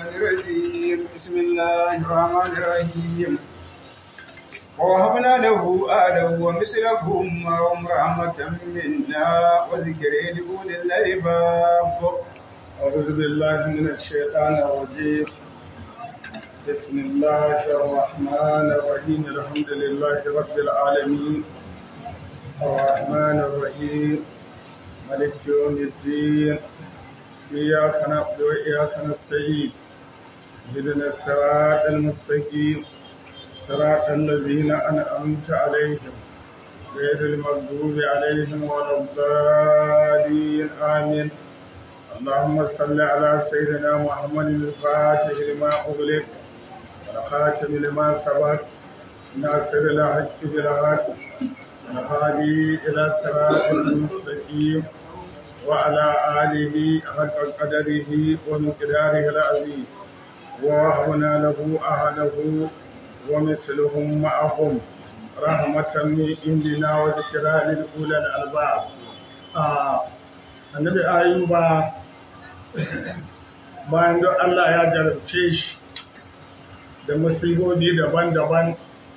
الرجيم بسم الله الرحمن الرحيم ووهبنا له آله ومثلهم معهم رحمة منا وذكر لأولي الألباب أعوذ بالله من الشيطان الرجيم بسم الله الرحمن الرحيم الحمد لله رب العالمين الرحمن الرحيم ملك يوم الدين إياك نعبد وإياك نستعين اهدنا الصراط المستقيم صراط الذين أنعمت عليهم غير المغضوب عليهم ولا الضالين آمين اللهم صل على سيدنا محمد الفاتح لما أغلق والخاتم لما سبق ناصر الحق بالحق والهادي إلى صراط المستقيم وعلى آله حق قدره ومقداره العظيم ووهبنا له أهله ومثلهم معهم رحمة من عندنا وذكرى لأولي الألباب آه. النبي أيوب bayan don Allah ya jarabce shi da musibobi daban-daban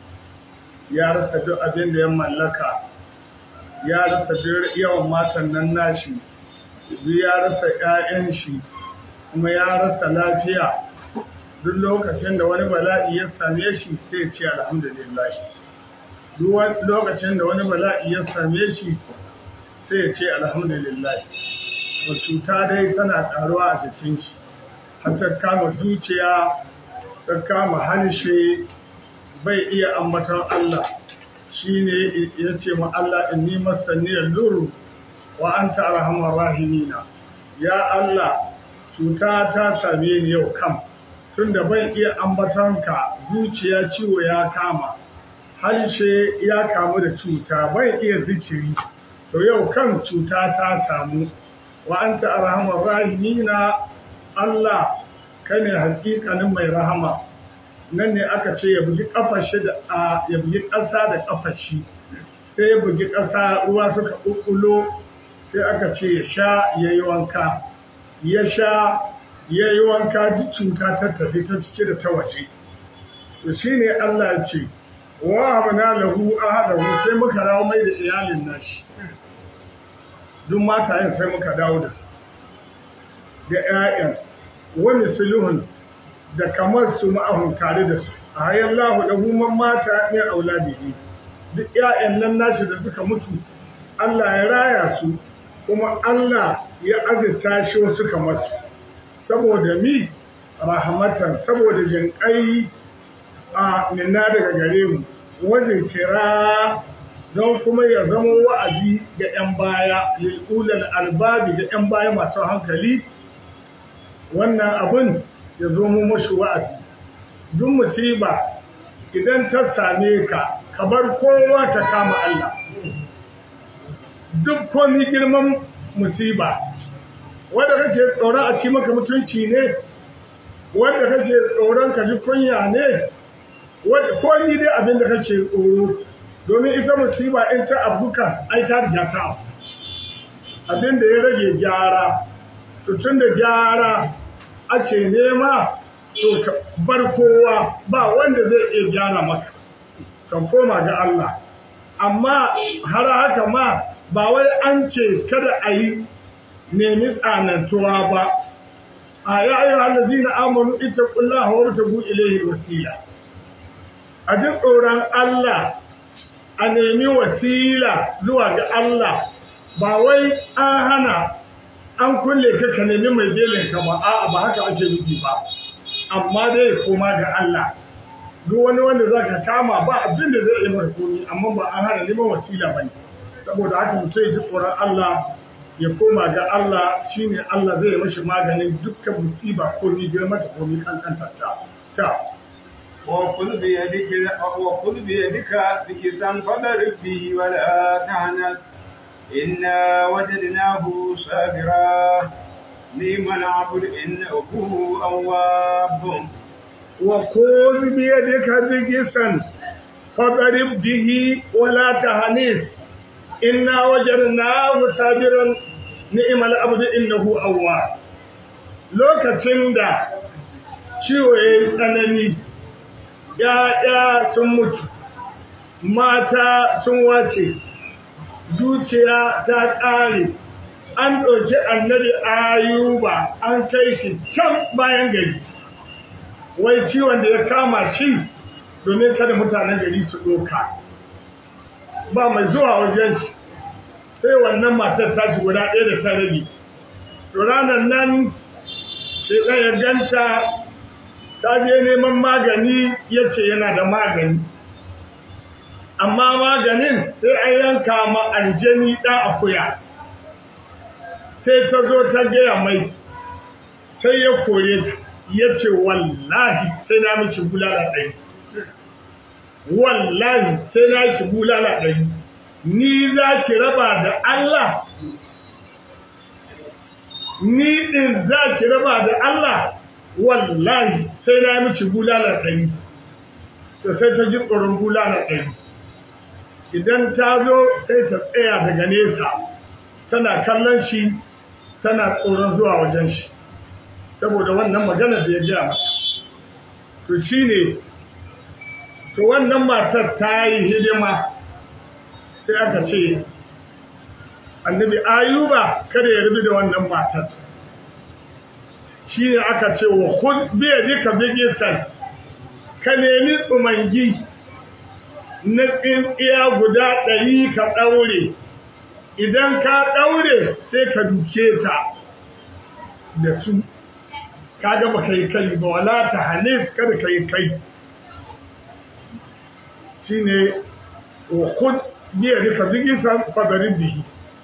ya rasa duk abin da ya mallaka ya rasa duk yawan matan nan nashi ya rasa 'ya'yan shi kuma ya rasa lafiya duk lokacin da wani bala'i ya same shi sai ce alhamdulillah duk lokacin da wani bala'i ya same shi sai ce alhamdulillah wa cuta dai tana karuwa a jikin shi har ta kama zuciya ta kama harshe bai iya ambaton Allah shine ya ce ma Allah inni masaniyar luru wa anta arhamar rahimina ya Allah cuta ta same ni yau kam tunda ban iya ambatonka zuciya ciwo ya kama harshe ya kamu da cuta ban iya zikiri to yau kan cuta ta samu wa anta arhamar rahimina Allah kane hakikanin mai rahama nan ne aka ce ya bugi kafashi da a ya bugi ƙasa da kafashi sai ya bugi ƙasa ruwa suka ƙuƙulo sai aka ce ya sha yayi wanka ya sha ya yi wanka duk cuta ta tafi ta cike da ta waje to shine Allah ya ce wa abana lahu ahadahu sai muka dawo mai da iyalin nashi duk matayen sai muka dawo da da ƴaƴan wani sulhun da kamar su ma'ahun tare da su a hayan lahu da human mata ne auladihi duk ƴaƴan nan nashi da suka mutu Allah ya raya su kuma Allah ya azurta shi wasu kamar su saboda mi rahmatan saboda jinƙai a nina daga gare mu wajen kira don kuma ya zama wa'azi ga 'yan baya lil'ulal albabi ga 'yan baya masu hankali wannan abin ya zo mu mashi wa'azi duk musiba idan ta same ka ka bar kowa ta kama Allah duk komi girman musiba wanda kake tsoron a ci maka mutunci ne wanda kake tsoron ka ji kunya ne ko ni dai abin da kake tsoro domin ita musiba in ta abuka ai ta riga ta abin da ya rage gyara to tun da gyara ake nema to ka bar kowa ba wanda zai iya gyara maka kan koma ga Allah amma har haka ma ba wai an ce kada a yi nemi tsanantuwa ba a ya yi halazi na amonu ita kulla hawar ta bu ilahi wasila a ji tsoron Allah a nemi wasila zuwa ga Allah ba wai an hana an kulle ka ka nemi mai belin ka ba a'a ba haka ake nufi ba amma dai koma ga Allah duk wani wanda za ka kama ba abin da zai yi mai komi amma ba an hana neman wasila ba ne saboda haka mutum ya ji tsoron Allah ya koma ga Allah shine Allah zai mashi maganin dukkan musiba ko ni girma ta ko ni kankanta ta ta wa kul bi yadika wa kul bi yadika bikisan fadar bi wala tahnas inna wajadnahu sabira liman abud innahu awwab wa kul bi yadika bikisan fadar bihi wala tahnis inna wajadnahu sabiran ni'mal abdu innahu awwab lokacin da ciwo ya yi tsanani ‘ya'ya sun mutu mata sun wace zuciya ta ƙare an ɗauki annabi ayuba an kai shi can bayan gari wai ciwon da ya kama shi domin kada mutanen gari su ɗoka ba mai zuwa wajen shi sai wannan matar tashi guda ɗaya da ta rage to ranar nan sai ya ganta ta je neman magani ya ce yana da magani amma maganin sai an yanka ma aljani ɗan akuya sai ta zo ta gaya mai sai ya kore ta ya ce wallahi sai na miki bulala ɗari wallahi sai na ki bulala ɗari ni za ki raba da Allah ni ɗin za ki raba da Allah wallahi sai na miki bulala ɗari to sai ta ji tsoron bulala ɗari idan ta zo sai ta tsaya daga nesa tana kallon shi tana tsoron zuwa wajen shi saboda wannan magana da ya gaya mata to shi ne to wannan matar ta yi hidima sai aka ce annabi ayuba kada ya rubi da wannan matar shi ne aka ce wa khud bi yadika bigisan ka nemi tsumangi na tsintsiya guda ɗari ka ɗaure idan ka ɗaure sai ka duke ta da su kaga ba kai kai ba wala ta hanis kada kai kai shine wa khud bi yadika bigisan fadarin bihi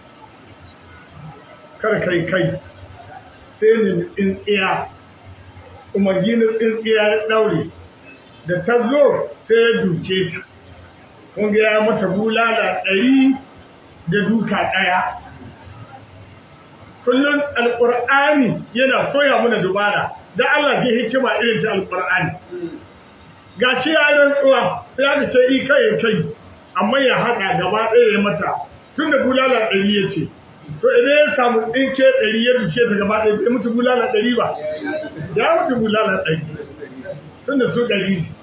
kada kai kai sai ne tsintsiya umargi na tsintsiya ya ɗaure da ta zo sai ya duke ta kunga ya mata bulala ɗari da duka ɗaya kullum alƙur'ani yana koya mana dubara da Allah ce hikima irin ta alƙur'ani ga shi ya rantsuwa sai aka ce i kai kai amma ya haɗa gaba ɗaya ya mata tun da bulala ɗari ya ce to idan ya samu tsinke ɗari ya duke ta gaba ɗaya bai mutu bulala ɗari ba ya mutu bulala ɗari tun da su ɗari ne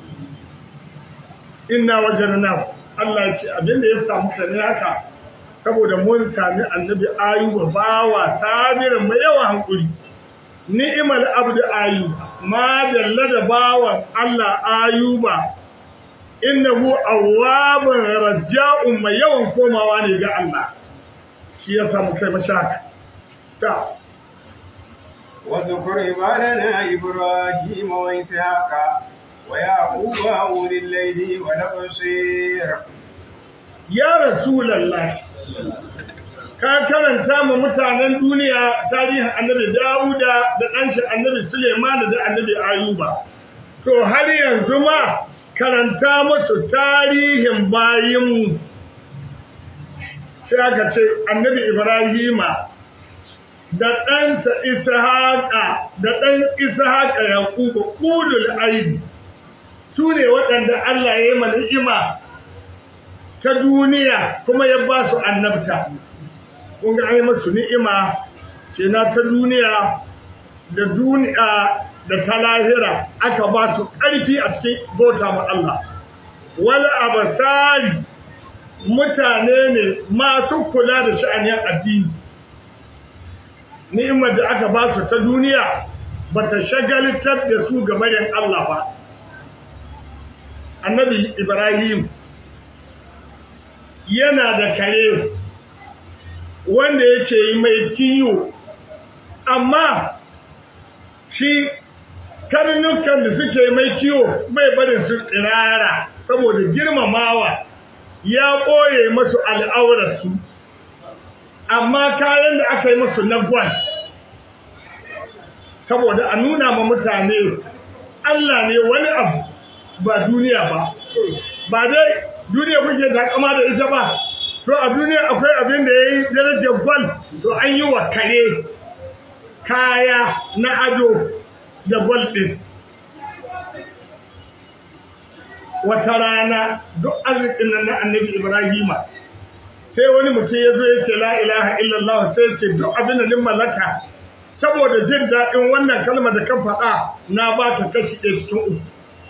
inna wajen na Allah ya ce abinda ya samu ka ne haka saboda mun sami annabi ayuba bawa sabirin mai yawa hankuri ni'imal abdu ayuba ma dalla da bawan Allah ayuba innahu awwabun raja'un mai yawan komawa ne ga Allah shi ya samu kai mashaka ta واذكر عبادنا إبراهيم وإسحاق ويعقوب أولي الليل والأبصير ya rasulallah ka karanta ma mutanen duniya tarihin annabi Dawuda da ɗanshi annabi Suleiman da annabi Ayuba to har yanzu ma karanta musu tarihin bayinmu sai aka ce annabi Ibrahima da ɗansa Ishaqa da ɗan Ishaqa Yaquba ulul aidi su ne waɗanda Allah ya yi ni'ima ta duniya kuma ya ba su annabta kun ga ai masu ni'ima ce na ta duniya da duniya da ta lahira aka ba su ƙarfi a cikin bauta ma Allah wal abasari mutane ne masu kula da sha'anin addini ni'imar da aka ba su ta duniya ba ta shagalitar da su ga barin Allah ba annabi Ibrahim yana da kare wanda yake yi mai kiyo amma shi karnukan da suke mai kiyo bai barin su tsirara saboda girmamawa ya ɓoye masu al'aurarsu amma kayan da aka yi masu na gwal saboda a nuna ma mutane Allah ne wani abu ba duniya ba ba dai duniya kuke takama da ita ba to a duniya akwai abin da ya yi darajar gwal to an yi wa kare kaya na ado da gwal ɗin wata rana duk arzikin nan na annabi ibrahima sai wani mutum ya zo ya ce la ilaha illallah sai ya ce duk abin da nin mallaka saboda jin daɗin wannan kalmar da ka faɗa na ba ka kashi ɗaya cikin uku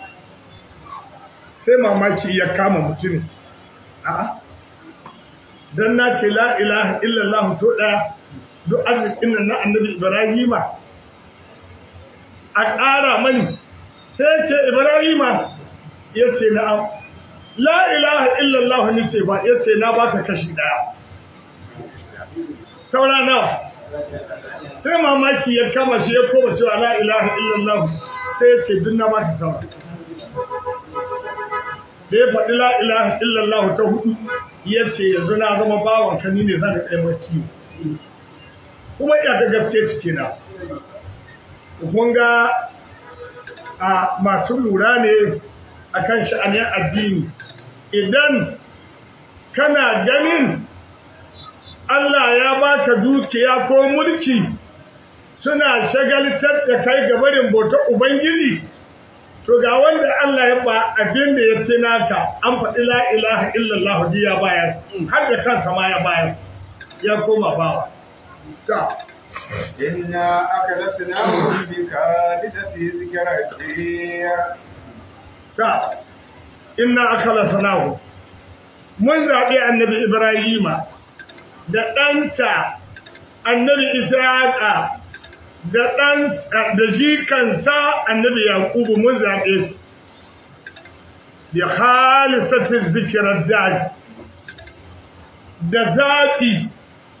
sai mamaki ya kama mutumin a'a dan na ce la ilaha illallah so ɗaya duk arzikin nan na annabi ibrahima a ƙara mani sai ce ibrahima ya ce na'am la ilaha illallah ni ce ba ya ce na baka kashi ɗaya saura nawa sai mamaki ya kama shi ya koma cewa la ilaha illallah sai ya ce duk na baka saura da ya faɗi la ilaha illallah ta hudu ya ce yanzu na zama bawan ka ni ne zan da ɗaya maki kuma iya ta gaske ciki na kun ga a masu lura ne akan sha'anin addini idan kana ganin Allah ya baka dukiya ko mulki suna shagaltar da kai ga barin bautar Ubangiji to ga wanda Allah ya ba abin da ya fi naka an faɗi la ilaha illallah ya bayar har da kansa ma ya bayar ya koma bawa ta إنا أكلسناهم بكالسة ذكرتي ta inna akala sanahu mun zaɓi annabi ibrahima da ɗansa annabi ishaqa da ɗan da jikansa annabi yaqubu mun zaɓe su bi khalisatin zikrar dar da zaɓi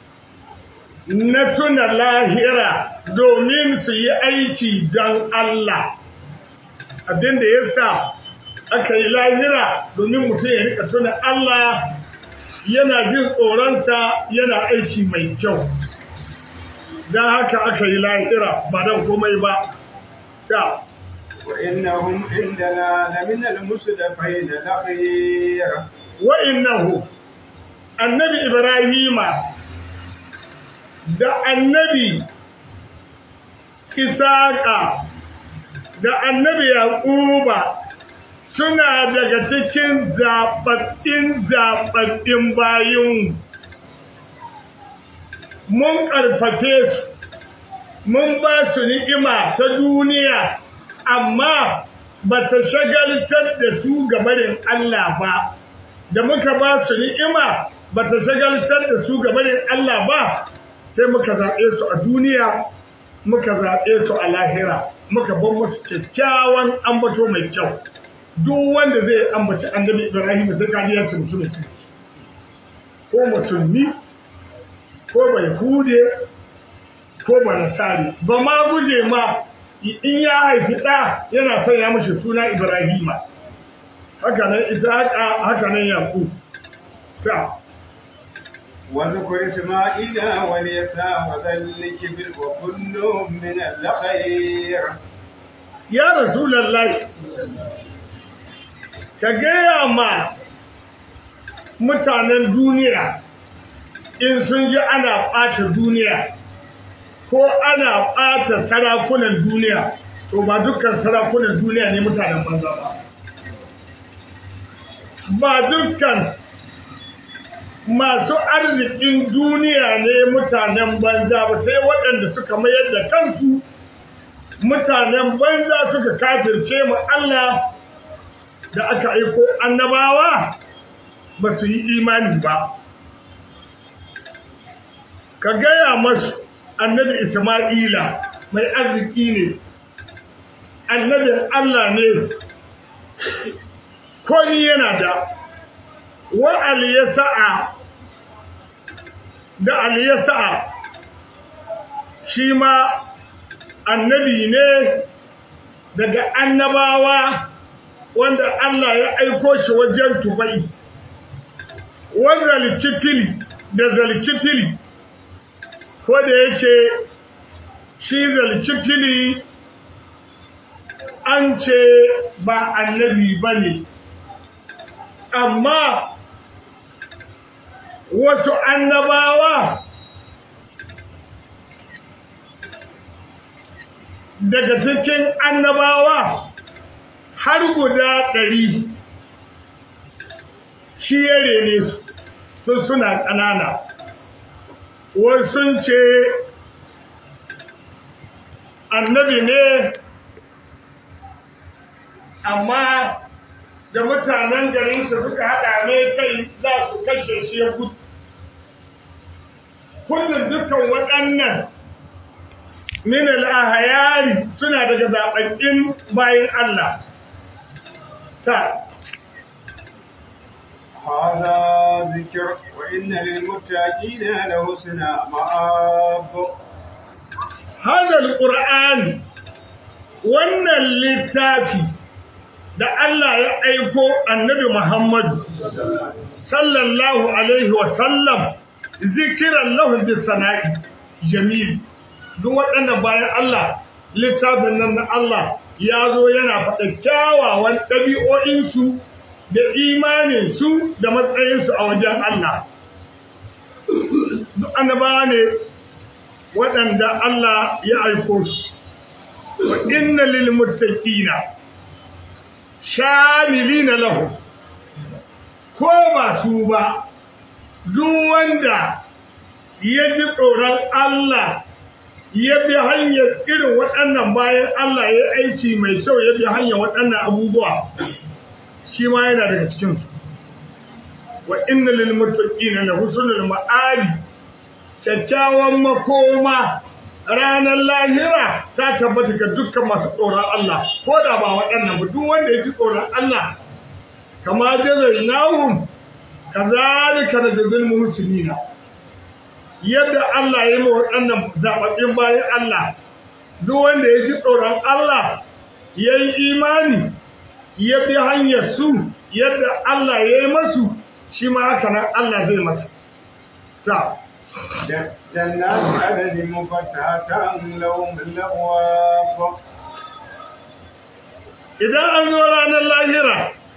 na tuna lahira domin su yi aiki don Allah abinda ya sa aka yi lahira domin mutum ya rika tuna Allah yana jin tsoronta yana aiki mai kyau don haka aka yi lahira ba don komai ba ta وإنهم عندنا لمن المصدفين الأخير wa'innahu annabi ibrahima da annabi isaka da annabi yaquba suna daga cikin zaɓaɓɓin zaɓaɓɓin bayin mun ƙarfafe su mun ba su ni'ima ta duniya amma ba ta shagaltar da su ga barin Allah ba da muka ba su ni'ima ba ta shagaltar da su ga barin Allah ba sai muka zaɓe su a duniya muka zaɓe su a lahira muka ban musu kyakkyawan ambato mai kyau duk wanda zai ambaci annabi Ibrahim sai ka ji mutumin kirki ko musulmi ko bai hude ko ba nasari ba ma guje ma in ya haifi ɗa yana son ya mashi suna Ibrahima haka nan Ishaqa haka nan Yaqub ta واذكر إسماعيل واليسع وذا الكبر وكل من الخير ya Rasulullahi ka gaya ma mutanen duniya in sun ji ana ɓata duniya ko ana ɓata sarakunan duniya to ba dukkan sarakunan duniya ne mutanen banza ba ba dukkan masu arzikin duniya ne mutanen banza ba sai waɗanda suka mayar da kansu mutanen banza suka kafirce mu Allah da aka aiko annabawa ba su yi imani ba ka gaya masu annabi Isma'ila mai arziki ne annabin Allah ne komi yana da wa aliyasa'a da aliyasa'a shi ma annabi ne daga annabawa wanda Allah ya aiko shi wajen tubai wanda likifili da zalikifili ko da yake shi zalikifili an ce ba annabi ba ne amma wasu annabawa daga cikin annabawa har guda ɗari shi ya rene su sun suna ƙanana wasu ce annabi ne amma da mutanen garinsa suka haɗa mai kai za su kashe shi ya gudu kullum dukkan waɗannan min al-ahyari suna daga zababbin bayin Allah ta هذا ذكر وإن للمتقين لحسن مآب هذا القرآن wannan littafi da Allah ya aiko annabi Muhammad sallallahu alaihi wa sallam zikiran lahu bi sana'i jamil duk waɗannan bayan Allah littafin nan na Allah ya zo yana faɗa kyawawan ɗabi'o'insu da imaninsu da matsayinsu a wajen Allah. Duk annabawa ne waɗanda Allah ya aiko su, wa inna lil muttaqina shamilina lahu ko ba su ba duk wanda ya ji tsoron Allah ya bi hanyar irin waɗannan bayan Allah ya aiki mai kyau ya bi hanyar waɗannan abubuwa shi ma yana daga cikin su wa inna lil muttaqina la husnul ma'ali kyakkyawan makoma ranar lahira ta tabbata ga dukkan masu tsoron Allah ko da ba waɗannan ba duk wanda ya ji tsoron Allah kama jazainahum kazalika najzil muhsinina yadda Allah ya yi ma waɗannan zaɓaɓɓen bayan Allah, duk wanda ya ji tsoron Allah ya yi imani, ya bi hanyar su yadda Allah ya yi masu, shi ma haka nan Allah zai masa. Ta. جنات عدن مفتحة لهم الأبواب Idan an zo ranar lahira,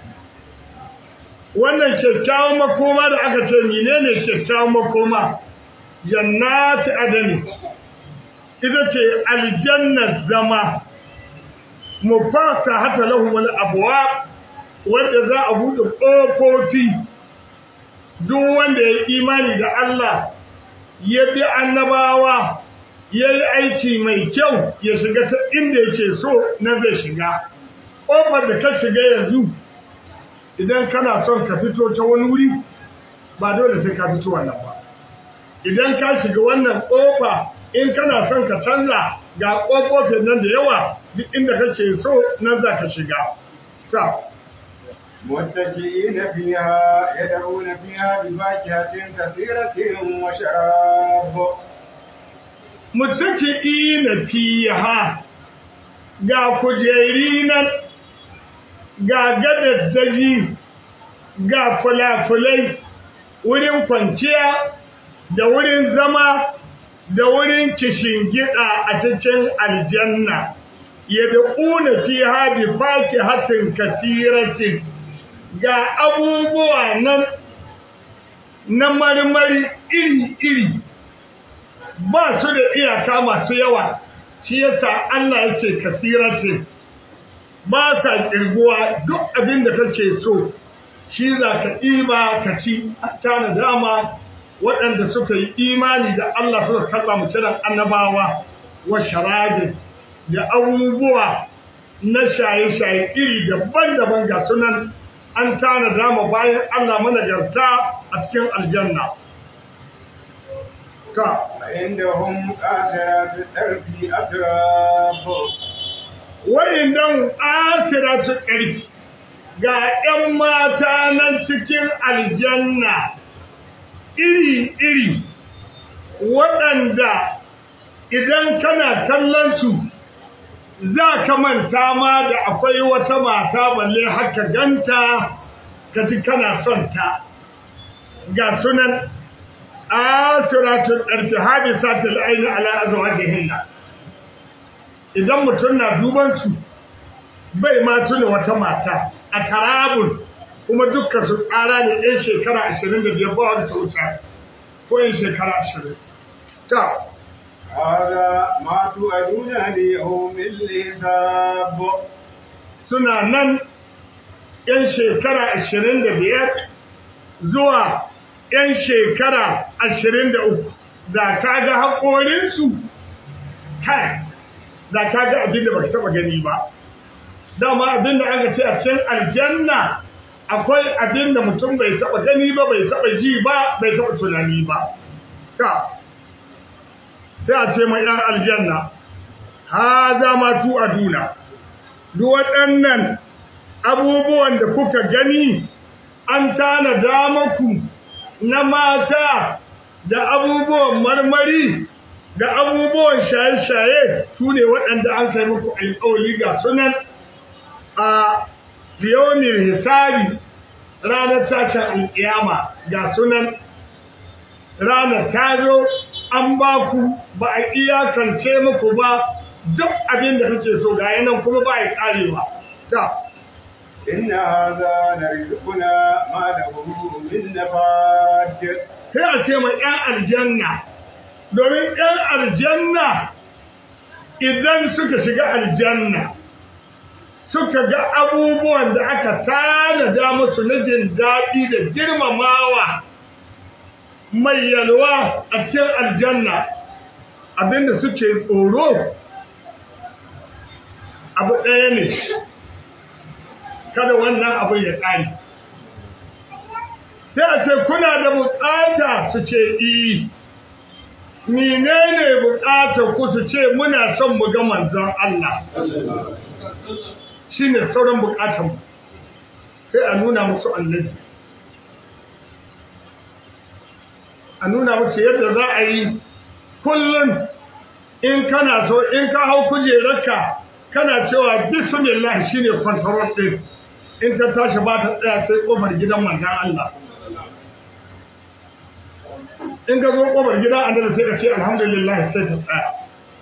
wannan kyakkyawan makoma da aka ce menene kyakkyawan makoma. jannati adani ita ce aljannar zama mufata hata lahu wal abwab wanda za a buɗe ƙofofi duk wanda ya imani da Allah ya bi annabawa ya yi aiki mai kyau ya shiga ta inda yake so na zai shiga ƙofar da ka shiga yanzu idan kana son ka fito ta wani wuri ba dole sai ka fito wannan ba idan ka shiga wannan ƙofa in kana son ka canza ga ƙofofin nan da yawa duk inda kace so nan za ka shiga ta متكئين فيها يدعون فيها بفاكهة كثيرة وشراب muttaki'ina fiha ga kujeri nan ga gadaddaji ga fulafulai wurin kwanciya da wurin zama da wurin gida a cikin aljanna ya da ƙuna fi haɗi faki hatin kasiratin ga abubuwa nan na marmari iri-iri ba su da iyaka masu yawa shi yasa Allah ya ce kasiratin ba sa ƙirguwa duk abin da kake so shi za ka ɗiba ka ci tana dama waɗanda suka yi imani da Allah suka karɓa mu kiran annabawa wa sharabin da abubuwa na shaye-shaye iri daban-daban ga sunan an tana dama bayan Allah managarta a cikin aljanna. Ta, وعندهم قاصرات الطرف أتراب wa'in don asira su ƙarfi ga ‘yan mata nan cikin aljanna iri-iri waɗanda idan kana kallon su za ka manta ma da akwai wata mata balle haka ganta ka ji kana son ta ga sunan asiratun ɗarfi hadisatul aini ala azwajihinna idan mutum na duban su bai ma tuna wata mata a tarabun kuma dukkan su tsara ne ɗan shekara 25 ba wani wuta ko yin shekara 20 ta هذا ما توعدون ليوم الحساب suna nan ‘yan shekara 25 zuwa ‘yan shekara 23 da ta ga haƙorinsu kai da ka ga abin da baka taba gani ba dama abin da aka ce a cikin aljanna akwai abin da mutum bai taba gani ba bai taba ji ba bai taba tunani ba ta sai a ce mai ɗan aljanna ha za ma tu aduna duk waɗannan abubuwan da kuka gani an tanada maku na mata da abubuwan marmari da abubuwan shaye-shaye su ne waɗanda an kai muku alƙawali ga sunan a liyonin hisabi ranar tashin alƙiyama ga sunan ranar ta zo an ba ku ba a iyakance muku ba duk abin da kake so ga yanan kuma ba ya ƙarewa ta إن هذا لرزقنا ما له من نفاد sai a ce mai ‘yan aljanna domin ‘yan aljanna idan suka shiga aljanna suka ga abubuwan da aka tanada musu na jin daɗi da girmamawa mai yalwa a cikin aljanna abinda suke tsoro abu ɗaya ne kada wannan abin ya ƙari sai a ce kuna da bukata su ce i menene bukatar ku su ce muna son mu ga manzon Allah shine sauran bukatar mu sai a nuna musu annabi a nuna musu yadda za a yi kullum in kana so in ka hau kujerarka kana cewa bismillah shine control din in ta tashi ba ta tsaya sai kofar gidan manzon Allah in ka zo kofar gidan annabi sai ka ce alhamdulillah sai ta tsaya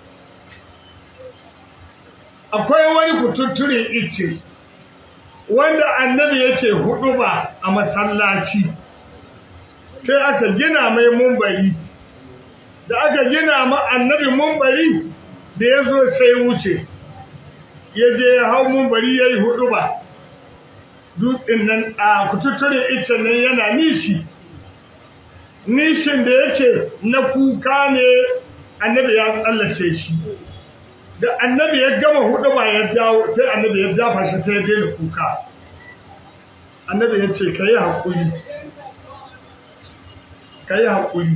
akwai wani kututture ice wanda annabi yake hudu ba a masallaci sai aka gina mai mumbari da aka gina ma annabi mumbari da ya zo sai wuce ya je ya hau mumbari ya yi hudu ba dutsen nan a kututture ice nan yana nishi nishin da yake na kuka ne annabi ya tsallace shi da annabi ya gama hudu ba ya dawo sai annabi ya dafa shi sai ya daina kuka annabi ya ce ka yi haƙuri ka yi haƙuri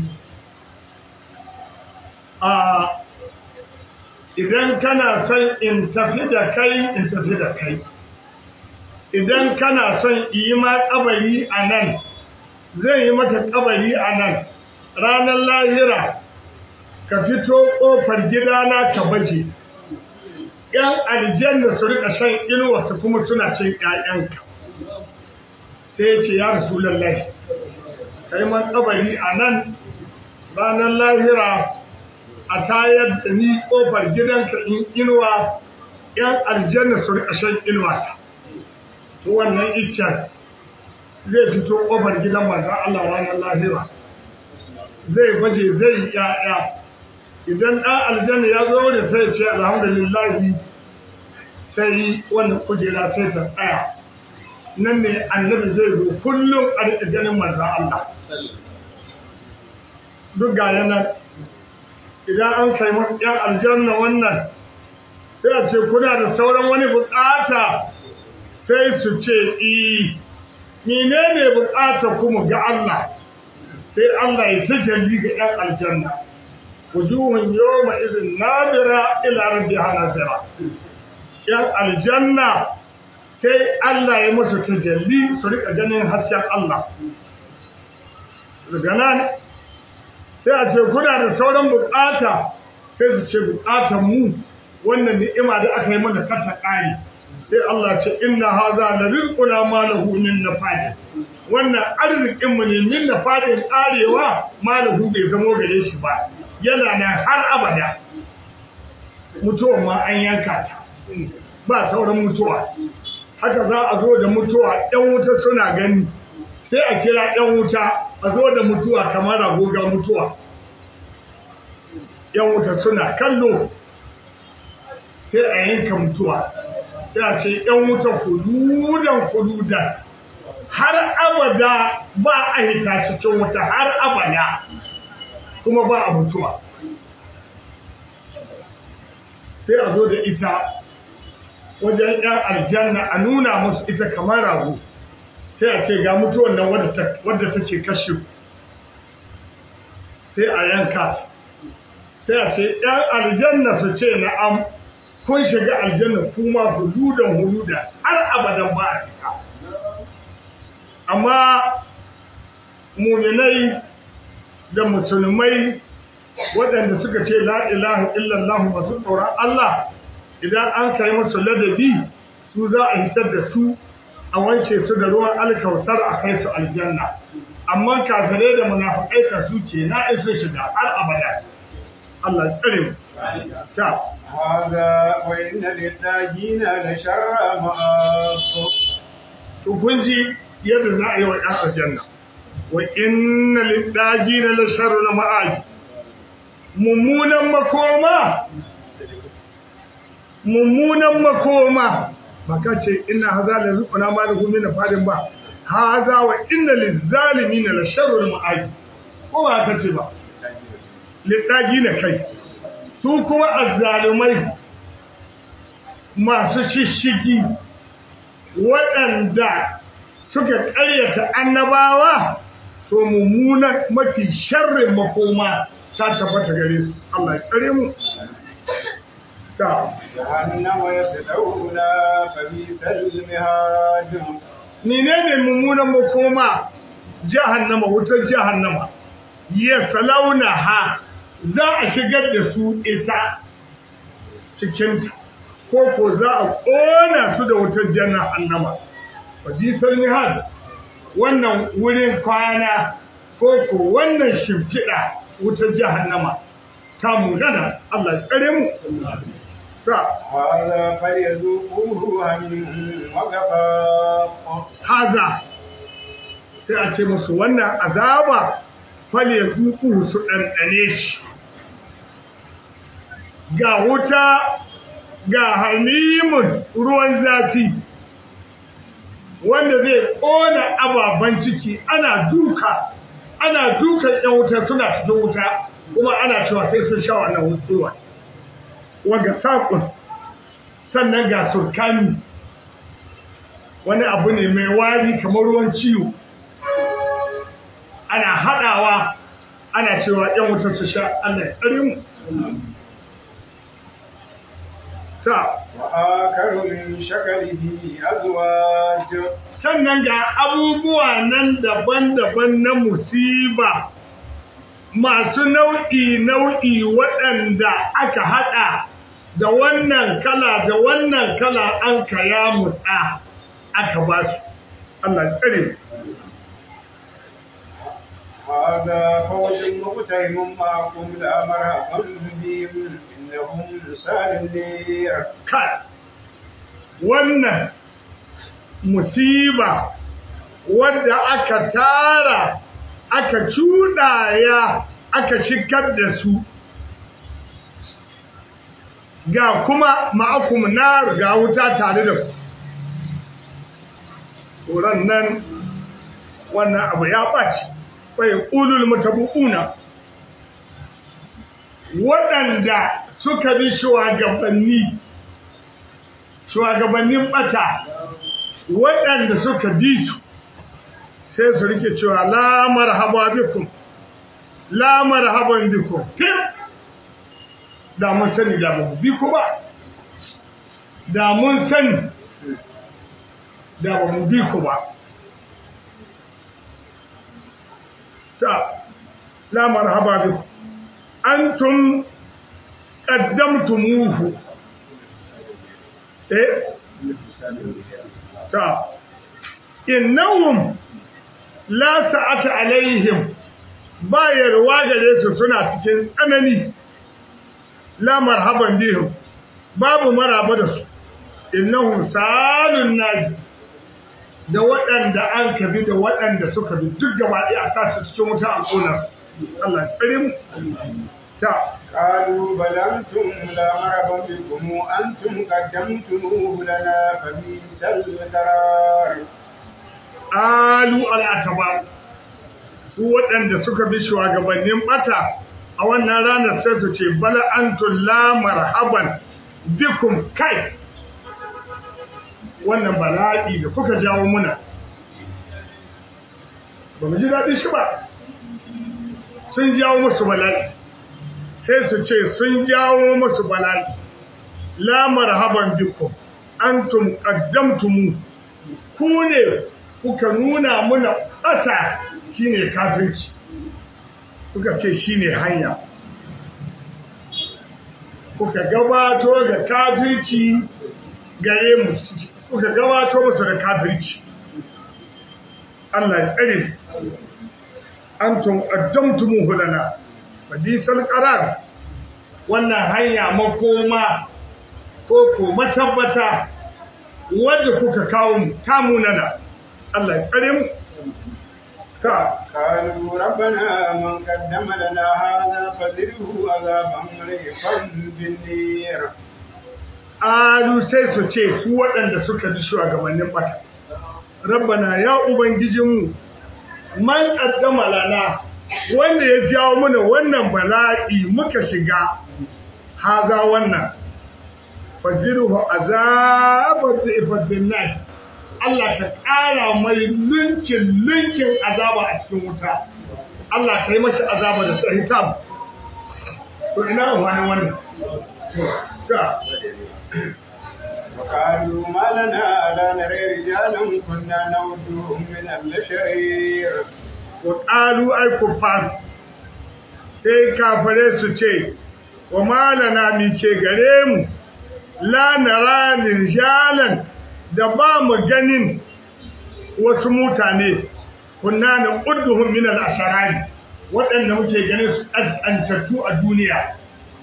a idan kana son in tafi da kai in tafi da kai idan kana son yi ma kabari a nan zai yi maka kabari a nan ranar lahira ka fito ƙofar gidana ka baje ‘yan aljanna su rika shan inuwa su kuma suna cin ‘ya'yanka sai ya ce ya rasu lallai ka yi man kabari a nan ranar lahira a tayar da ni ƙofar gidanka in inuwa ‘yan aljanna su rika shan inuwa ta wannan iccen zai fito ƙofar gidan manzan Allah ranar lahira zai baje zai ya'ya idan ɗan aljanna ya zo da sai ce alhamdulillahi sai wannan kujera sai ta tsaya nan ne annabi zai zo kullum a riƙa ganin manzan Allah duk ga yanar idan an kai yan aljanna wannan sai a ce kuna da sauran wani bukata sai su ce i menene bukatar kuma ga Allah sai Allah ya tajalli ga yan aljanna wujuhun yawma idhin nadira ila rabbiha nadira yan aljanna sai Allah ya musu tajalli su rika ganin hasken Allah daga nan sai a ce kuna da sauran bukata sai su ce bukatan mu wannan ni'ima da aka yi mana kata kare sai Allah ce inna haza la rizquna ma lahu min nafad wannan arzikin mu ne min nafadin karewa ma lahu bai zamo gare shi ba yana nan har abada mutuwa ma an yanka ta ba sauran mutuwa haka za a zo da mutuwa ɗan wuta suna gani sai a kira ɗan wuta a zo da mutuwa kamar agoga mutuwa ‘yan wuta suna kallo sai a yanka mutuwa sai a ce ‘yan wuta fududan fududan har abada ba a hita cikin wuta har abada kuma ba a mutuwa sai a zo da ita wajen ‘yan aljanna a nuna musu ita kamar rago sai a ce ga mutuwan nan wadda take kashe sai a yanka sai a ce ‘yan aljanna su ce na'am kun shiga aljanna kuma huludan huludan har abadan ba a fita amma muminai da musulmai waɗanda suka ce la ilaha illallah masu tsoron Allah idan an kai musu ladabi su za a hitar da su a wance su da ruwan alkautar a kai su aljanna amma kafirai da munafikai ka su ce na iso shiga har abada Allah tsare mu ta هذا وإن للتاجين لشر مآب to kun ji yadda za a yi wa ɗan aljanna wa inna lidajina la sharrul ma'ad mummunan makoma mummunan makoma baka ce inna hadha la rizquna ma lahu min fadin ba hadha wa inna lizalimina la sharrul ma'ad ko ba ka ce ba lidajina kai su kuma azzalumai masu shishigi waɗanda suka ƙaryata annabawa to mummunan mafi sharrin makoma ta tabbata gare su Allah ya tsare mu ta جهنم يصلون فبئس المهاد menene mummunan makoma jahannama wutar jahannama ya salauna ha za a shigar da su ita cikin ko ko za a ƙona su da wutar jahannama fadisar mihad wannan wurin kwana ko ko wannan shimfiɗa wutar jahannama ta mugana Allah ya tsare mu ta هذا فليذوقوه هم وغفاق haza sai a ce musu wannan azaba fale zuku su ɗanɗane shi ga wuta ga hamimun ruwan zafi wanda zai ƙona ababen ciki ana duka ana dukan ‘yan wuta suna cikin wuta kuma ana cewa sai sun sha wannan ruwa waga saƙon sannan ga surkani wani abu ne mai wari kamar ruwan ciwo ana haɗawa ana cewa ‘yan wutar su sha Allah ya tsare mu. Ta, وآخر من شكله أزواج sannan ga abubuwa nan daban-daban na musiba masu nau'i-nau'i waɗanda aka haɗa da wannan kala da wannan kala an kaya mutsa aka ba su. Allah ya tsare mu. هذا فوج مقتحم معكم لا مرحبا بهم إنهم لسان النير kai wannan musiba wadda aka tara aka cuɗaya aka shigar da su ga kuma ma'akum na ga wuta tare da ku tsoron nan wannan abu ya ɓaci bai ƙulul mutabu'una waɗanda suka bi shugabanni shugabannin ɓata waɗanda suka bi su sai su rike cewa la marhaba bikum la marhaban bikum tim da mun sani da ba mu bi ku ba da mun sani da ba mu bi ku ba ta la marhaba bikum antum qaddamtumuhu eh ta innahum la sa'ata alaihim bayarwa gare su suna cikin tsanani la marhaban bihim babu maraba da su innahum salun naji da waɗanda an kabi da waɗanda suka bi duk gaba ɗaya a sa su cikin wuta a ƙona Allah ya tsare mu ta قالوا بل أنتم لا مرحبا بكم أنتم قدمتموه لنا فبئس القرار alu al'ataba su waɗanda suka bi shugabannin bata a wannan ranar sai su ce bala antum la marhaban bikum kai wannan bala'i da kuka jawo muna ba mu ji daɗin shi ba sun jawo musu bala'i sai su ce sun jawo musu bala'i la marhaban bikum antum qaddamtumu ku ne kuka nuna muna ɓata shine kafirci kuka ce shine hanya kuka gabato ga kafirci gare mu kuka gabato musu da kafirci Allah ya tsare antum qaddamtumuhu lana fadisal qarar wannan hanya makoma ko ko matabbata wanda kuka kawo mu kamunana Allah ya tsare mu ta قالوا ربنا من قدم لنا هذا فزده عذابا ريقا بالنير alu sai su ce su waɗanda suka bi shugabannin bata rabbana ya ubangijinmu man qaddama lana wanda ya jawo mana wannan bala'i muka shiga haza wannan fajiruhu azabar da ifadin nan Allah ka ƙara mai lunkin lunkin azaba a cikin wuta Allah ka yi mashi azaba da tsahitam to ina wani wannan ta وقالوا ما لنا لا نرى رجالا كنا نودهم من البشرير وقالوا أي كفار sai kafare su ce wa malana mi ce gare mu la nara rijalan da ba mu ganin wasu mutane kunna na udduhum min al-asharari waɗanda muke ganin su ƙasƙantattu a duniya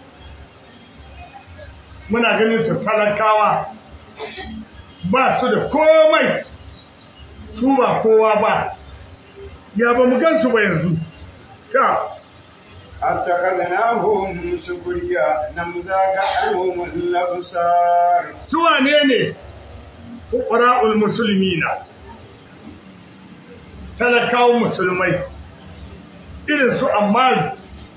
muna ganin su talakawa ba su da komai su ba kowa ba ya ba mu gansu ba yanzu ta أتخذناهم سخريا نمزاج عنهم الأبصار su wane ne fuqara'ul muslimina talakawan musulmai irin su Ammar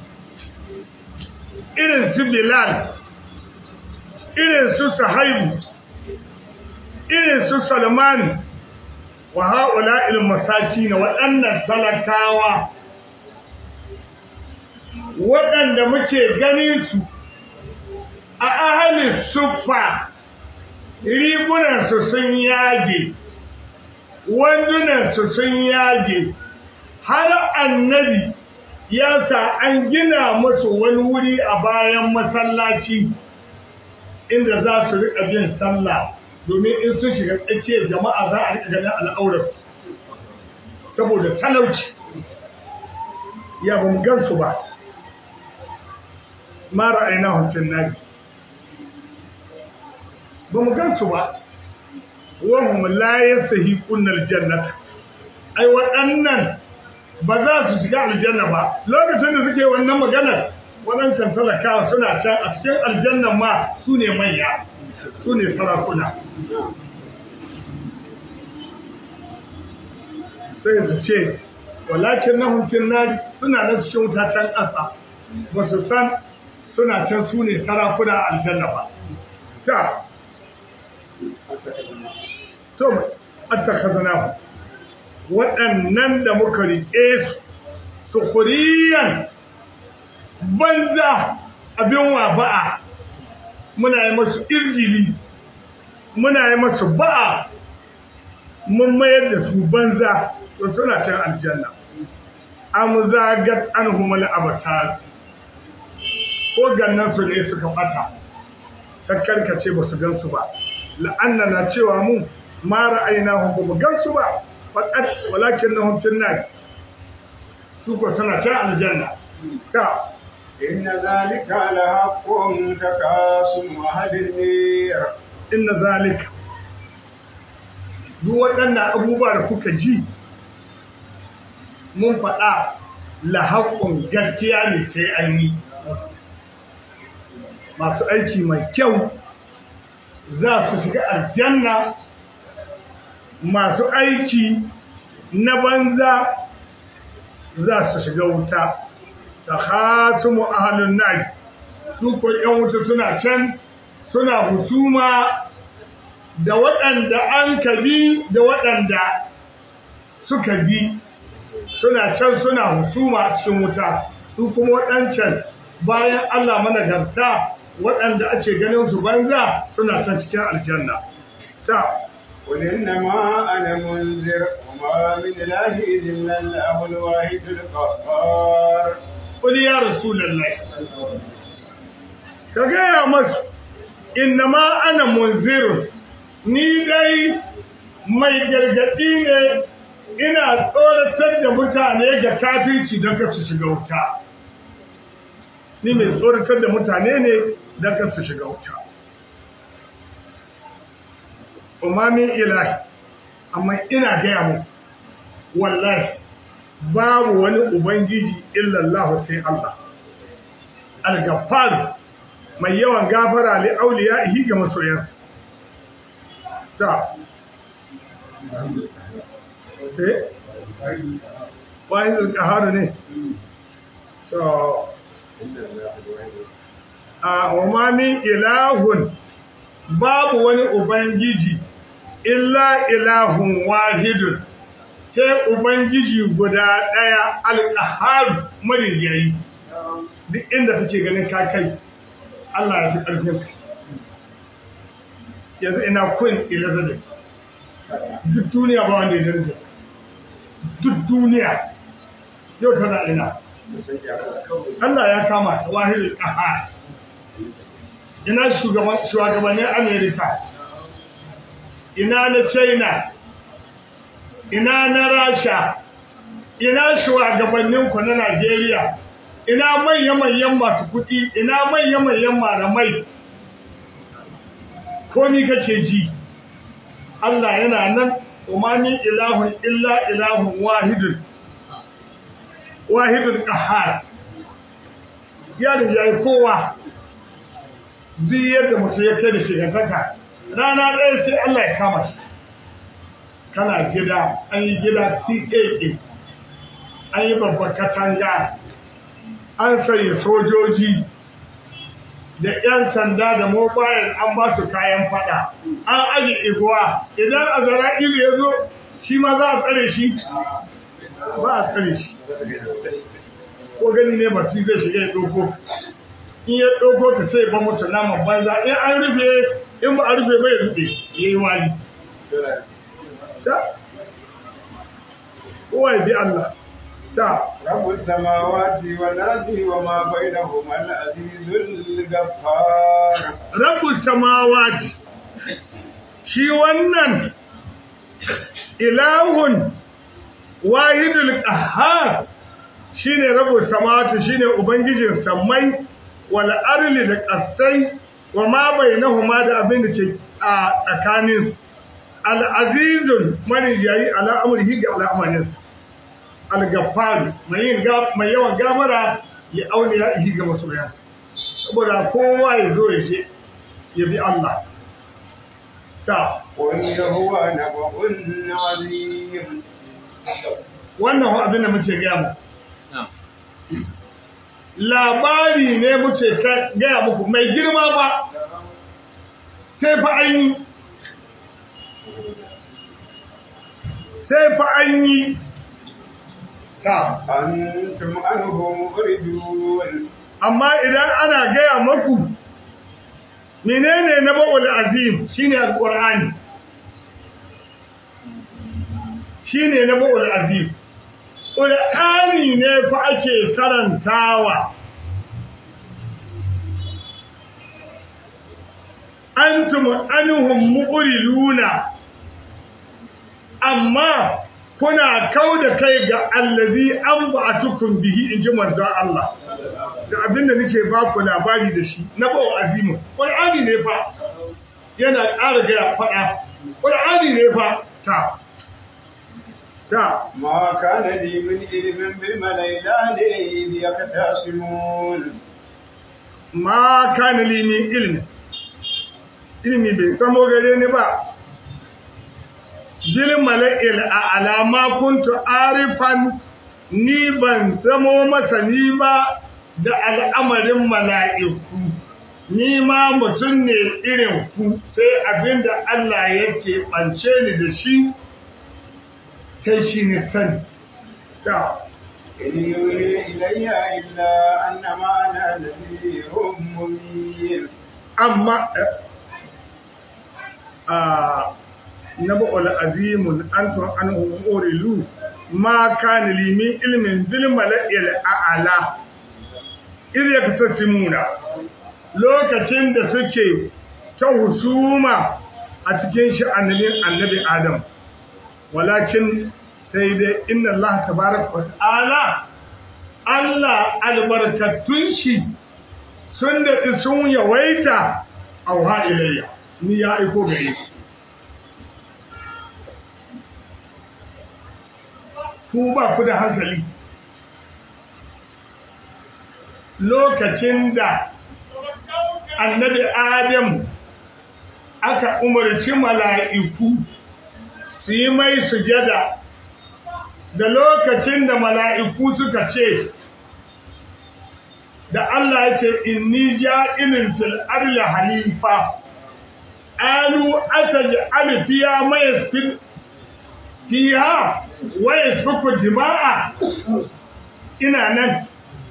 irin su Bilal irin su Sahaibu irin su Salman wa ha'ula'il masakin waɗannan talakawa waɗanda muke ganin su a ahalin suffa rigunansu sun yage wandunansu sun yage har annabi ya sa an gina musu wani wuri a bayan masallaci inda za su riƙa bin sallah domin in sun shiga tsakiyar jama'a za a riƙa ganin al'aurar saboda talauci ya ba mu gansu ba ma ra'ayna fin nabi ba mu gansu ba wahum la yastahiquna aljannata ai waɗannan ba za su shiga aljanna ba lokacin da suke wannan maganar waɗancan talakawa suna can a cikin aljannan ma su ne manya su ne sarakuna sai su ce walakin na hunkin nari suna nan cikin wuta can ƙasa ba su san suna can su ne sarakuna a aljanna ba ta to attakhadnahu waɗannan da muka riƙe su sukuriyan banza abin wa ba'a muna yi masu irjili muna yi masu ba'a mun mayar da su banza to suna can aljanna am zagat anhumul abatar ko gannan su ne suka bata ta karkace ba su gansu ba la'anna na cewa mu ma ra'aynahum ba mu gansu ba faqat walakinnahum fin nar su ko suna can aljanna ta إن ذلك لحق تكاسم أهل النير inna zalika duk waɗannan abubuwa da kuka ji mun faɗa lahaƙun gaskiya ne sai an yi masu aiki mai kyau za su shiga aljanna masu aiki na banza za su shiga wuta ta hasumu ahalun nari su ko ‘yan wuta suna can suna husuma da waɗanda an ka bi da waɗanda suka bi suna can suna husuma a cikin wuta su kuma waɗancan bayan Allah managarta waɗanda ake ganin su banza suna can cikin aljanna ta قل إنما أنا منذر وما من إله إلا الله الواحد القهار قل يا رسول الله ka gaya masu innama ana munzirun ni dai mai gargaɗi ne ina tsoratar da mutane ga kafirci don ka su shiga wuta ni mai tsoratar da mutane ne don ka su shiga wuta umamin ilahi amma ina gaya mu wallahi babu wani ubangiji illallah sai Allah al-ghaffar mai yawan gafara li auliya'ihi ga masoyansa ta eh wani al-qahar ne to a wa min ilahun babu wani ubangiji illa ilahun wahidun sai ubangiji guda ɗaya alƙahar marigayi duk inda kake ganin ka kai Allah ya fi ƙarfin ka yanzu ina kun elizabeth duk duniya ba wanda ya daraja duk duniya yau tana ina Allah ya kama ta wahidul qahar ina shugabannin Amerika ina na China ina na Rasha ina shugabanninku na Najeriya ina manya-manyan masu kuɗi ina manya-manyan malamai komi kace ji Allah yana nan umani ilahun illa ilahun wahidun wahidun qahhar ya da yayi kowa duk yadda mutum ya kai da shigantaka rana ɗaya sai Allah ya kama shi kana gida an yi gida TAA an yi babbar katanga an sanya sojoji da 'yan sanda da mobile an ba su kayan fada an aji iguwa idan a zara ilu ya zo shi ma za a tsare shi ba a tsare shi ko gani ne ba su zai shiga ya ɗauko in ya ɗauko ta sai ba mutu naman banza in an rufe in ba a rufe ba ya rufe ya yi wali kowa ya bi Allah ta رب السماوات والأرض وما بينهما العزيز الغفار rabu samawati shi wannan ilahun wahidul qahhar shine rabu samawati shine ubangijin sammai wal arli da ƙasai wa ma bainahuma da abin da ke a tsakanin al azizul marijayi ala amrihi ga al'amarinsa al-gaffar mai yin mai yawan gafara ya aure ya ihi ga masoyansa saboda kowa ya zo ya je ya bi Allah ta قل هو نبأ عظيم wannan ho abin da muke gaya mu labari ne muke gaya muku mai girma ba sai fa an yi sai fa an yi ta أنتم عنه مؤردون amma idan ana gaya maku menene na ba'ul azim shine alqur'ani shine na ba'ul azim qur'ani ne fa ake karantawa antum anhum muqriluna amma kuna kau da kai ga allazi an ba'atukum bihi in ji manzon Allah da abinda nake ba ku labari da shi na bawa azimu qur'ani ne fa yana ƙara ga faɗa qur'ani ne fa ta ta ما كان لي من علم بالملائكة إذ يختصمون ma kana li min ilmi ilmi bai samo gare ni ba bil mala'il a alama kuntu arifan ni ban zamo masani ba da al'amarin mala'iku ni ma mutum ne irin ku sai abinda Allah yake ɓance ni da shi sai shi ne sani ta إن يوحي إلي إلا أنما أنا نذير مبين amma a naba'ul azimun antum anhu urilu ma kana li min ilmin bil mala'il a'la idh yaktasimuna lokacin da suke ta husuma a cikin sha'anin annabi adam walakin sai dai inna Allah tabaraka wa ta'ala Allah albarkatun shi sun da sun yawaita auha ilayya ni ya aiko gare shi ku ba ku da hankali lokacin da annabi adam aka umarci mala'iku su yi mai sujada da lokacin da mala'iku suka ce da Allah ya ce inni ja'ilin fil arli halifa alu ataj'al fiha ma yasfid fiha wa yasfiku dima'a ina nan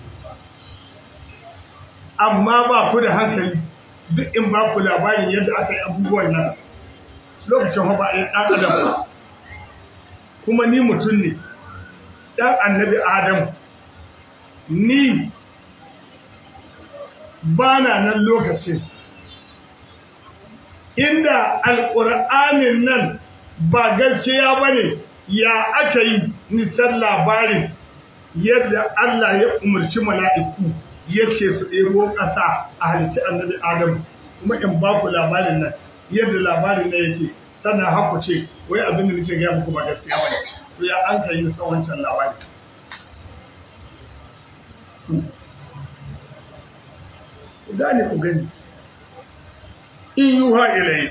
amma ba ku da hankali duk in ba ku labarin yadda aka yi abubuwan nan lokacin ba a yi ɗan adam kuma ni mutum ne ɗan annabi adam ni ba na nan lokacin inda alƙur'anin nan ba gaskiya ba ne ya aka yi nisan labarin yadda Allah ya umarci mala'iku ya ce su ɗebo ƙasa a halitta annabi Adam kuma in ba ku labarin nan yadda labarin nan yake sannan haku ce wai abin da nake gaya muku ba gaskiya ba ne to ya an kai nisa wancan labari gane ku gani in yuha ilai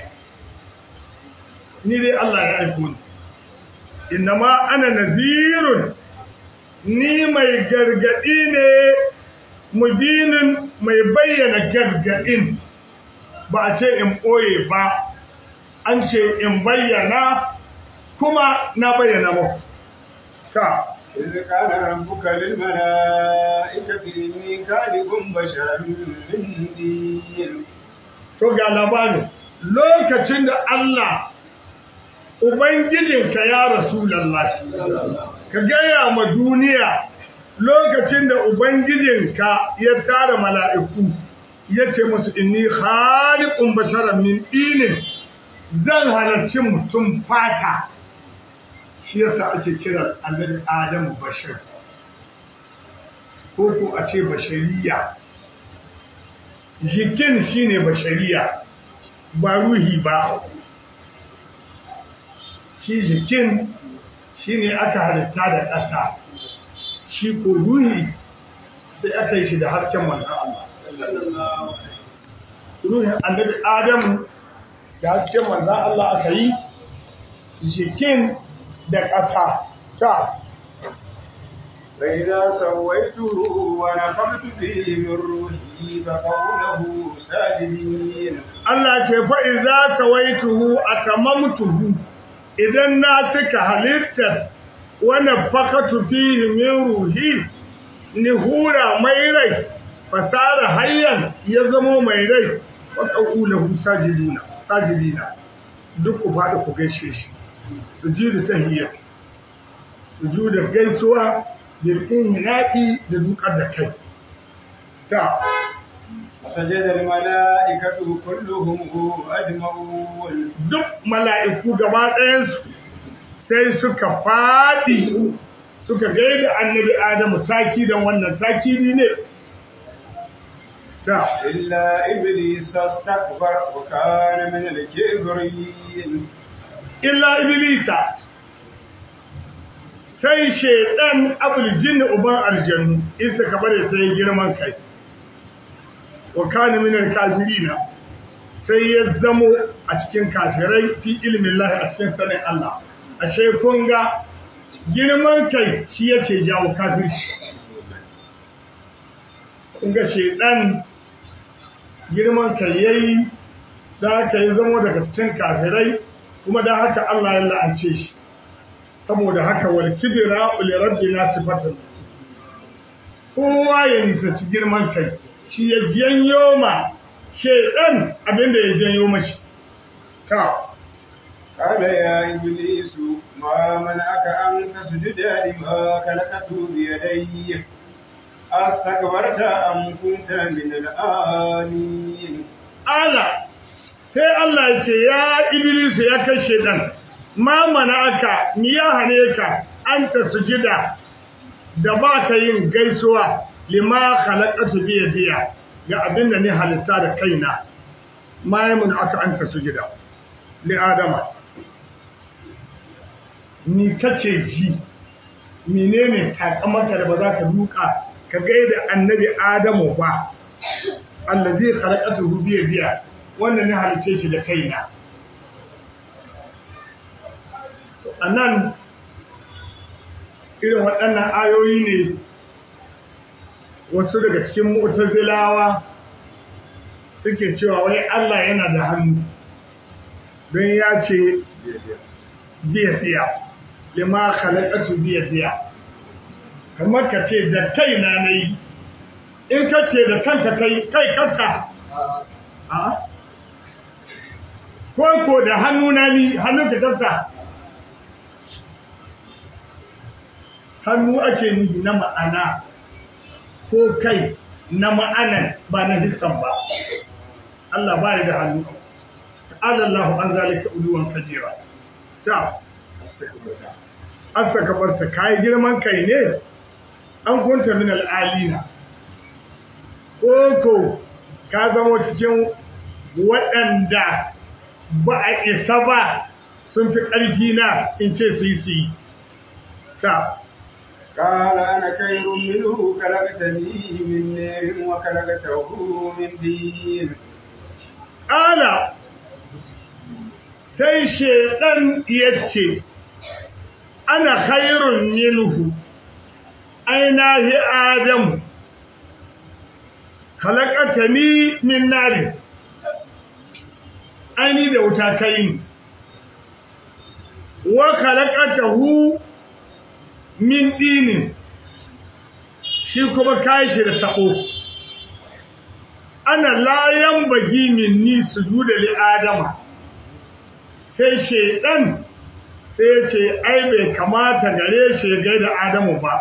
ni dai Allah ya aiko ni innama ana nazirun ni mai gargadi ne mubinin mai bayyana gargadin ba a ce in ɓoye ba an ce in bayyana kuma na bayyana muku ta إذ قال ربك للملائكة إني خالق بشرا من دين to ga labarin lokacin da Allah Ubangijinka ya Rasulallah ka gaya ma duniya lokacin da Ubangijinka ya tara mala'iku ya ce musu inni khaliqun basharan min dinin zan halarci mutum fata shi yasa ake kiran annabi Adamu bashar ko ko a ce bashariya jikin shine bashariya ba ruhi ba shi jikin shine aka halitta da ƙasa shi ko ruhi sai aka yi shi da harken manzan Allah ruhin annabi Adamu da hasken manzan Allah aka yi jikin da ƙasa ta فإذا سويته ونفخت فيه من روحي فقوله ساجدين Allah ce fa'i za ta waituhu a tamamtuhu idan na cika halittar wani fakatu fihi min ruhi ni hura mai rai fasara hayyan ya zama mai rai wa ƙa'ulahu sajidina sajidina duk ku faɗi ku gaishe shi sujudu tahiyyat sujudu gaisuwa jirgin hinaɗi da dukar da kai ta فسجد الملائكة كلهم أجمعون duk mala'iku gaba ɗayansu sai suka faɗi suka gaida annabi Adamu taki don wannan takiri ne. Ta, إلا إبليس استكبر وكان من الكبرين illa Iblisa, sai shaiɗan abuljin uban aljanu, isa ka bare sai girman kai, wa kana minar kafirina sai ya zamo a cikin kafirai fi ilimin lahi a cikin sanin Allah. Ashe kun ga girman kai shi yake jawo kafirci. Kun ga shaiɗan girman kai yayi da haka ya zamo daga cikin kafirai kuma da haka Allah ya la'ance shi saboda haka wal kibra li rabbina sifatun kowa ya nisanci girman kai shi ya janyo ma shedan abinda ya janyo mashi ta قال يا إبليس ما منعك أن تسجد لما خلقت بيدي أستكبرت أم كنت من العالين ala sai Allah ya ce ya Iblis ya kai shedan ma mana aka ni ya hane ka an ta sujida da ba ka yin gaisuwa lima khalaqatu bi yadiya ga abin da ni halitta da kaina ma ya mun aka an ta sujida li adama ni kace ji menene takamarka da ba za ka duka ka gaida annabi adamu ba allazi khalaqatuhu bi yadiya wannan ne halice shi da kaina anan irin waɗannan ayoyi ne wasu daga cikin mu'tazilawa suke cewa wai Allah yana da hannu don ya ce biyadiya lima khalaqatu biyadiya kamar ka ce da kaina nayi in ka ce da kanka kai kai kanka a ko ko da hannuna ni hannunka kanka hannu ake nufi na ma'ana ko kai na ma'anan ba na hissan ba Allah ba da hannu ta'ala Allah an zalika uluwan kajira ta astakabarta kai girman kai ne an kunta min al'alina ko ka zama cikin waɗanda ba a isa ba sun fi ƙarfi na in ce su yi su yi ta قال أنا خير منه خلقتني من نار وخلقته من دين ƙala sai shaiɗan ya ce ana khairun minhu ainihi adamu khalaqatani min nari aini da wuta kai wa khalaqatahu min dinin shi kuma kai shi da tabo ana layan bagi min ni sujuda li adama sai shedan sai ya ce ai bai kamata gare shi ga da adamu ba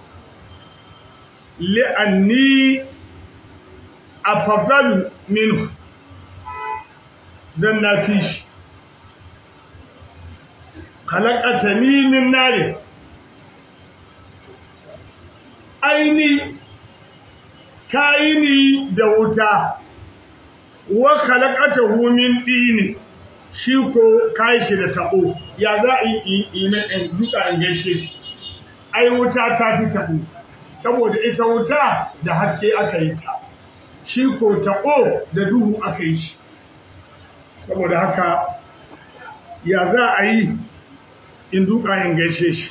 li'anni afadalu minhu dan na fi shi khalaqatani min nari aini kaini da wuta wa khalaqatahu min dini shi ko kai shi da tabo ya za a yi ina in duka in gaishe shi ai wuta ta fi tabo saboda ita wuta da haske aka yi ta shi ko taɓo da duhu aka yi shi saboda haka ya za a yi in duka in gaishe shi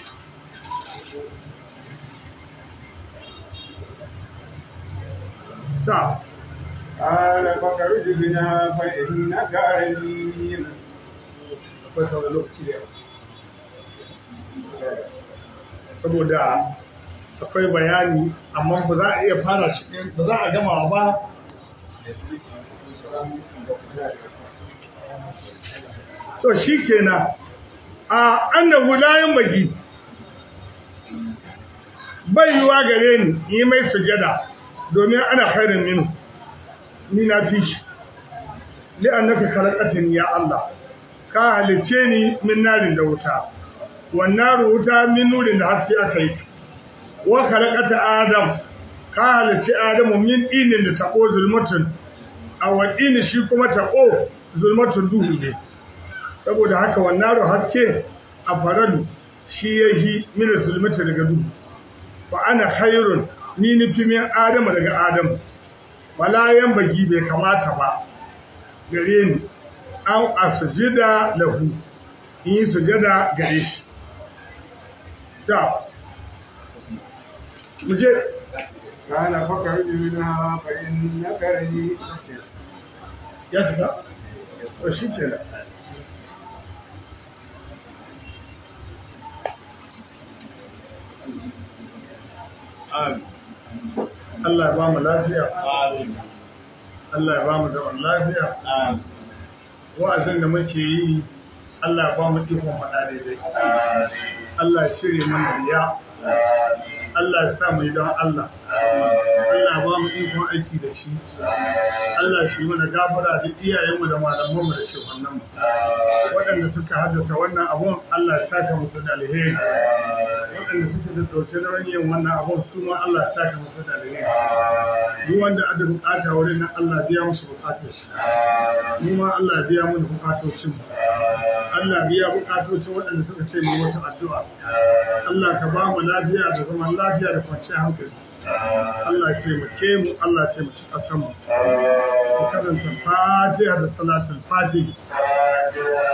ta قال فخرج بنا فإنك رجيم akwai sauran lokaci da yawa saboda akwai bayani amma ba za a iya fara shi ɗin ba za a gama ba to shi kenan a annabu layin bagi bai yiwa gare ni yi mai sujada domin ana khairin minu ni na fi shi li'annaka khalaqatani ya Allah ka halice ni min narin da wuta wannan wuta min nurin da haske aka yi wa khalaqata adam ka halice adamu min dinin da tabo zulmatun a wadini shi kuma tabo zulmatun duhu ne saboda haka wannan ru haske a faradu shi yahi min zulmata daga duhu fa ana khairun ni nufi min adamu daga adamu wala yan bagi bai kamata ba gare ni an asujida lahu in yi sujada gare shi ta muje قال فاخرج منها فإنك رجيم ya cika to shi kenan Amin. Allah ya ba mu lafiya Allah ya ba mu zaman lafiya wa'azin da muke yi Allah ya ba mu ikon faɗa daidai Allah ya shirye mana riya Allah ya sa mu yi don Allah Allah ya ba mu ikon aiki da shi Allah shi mana gafara da iyayenmu da malamanmu da shehunanmu waɗanda suka haddasa wannan abun Allah ya saka musu da alheri waɗanda suka da ɗauke da yin wannan abun su ma Allah ya saka musu da alheri duk wanda ada bukata wurin nan Allah biya musu bukatar shi mu ma Allah biya mu bukatocin mu Allah biya bukatocin waɗanda suka ce mu wata addu'a Allah ka ba mu lafiya da zaman lafiya da kwanciyar hankali Allah ce mu ke mu Allah ce mu ci ƙasar mu ku karanta fatiha da salatul fatiha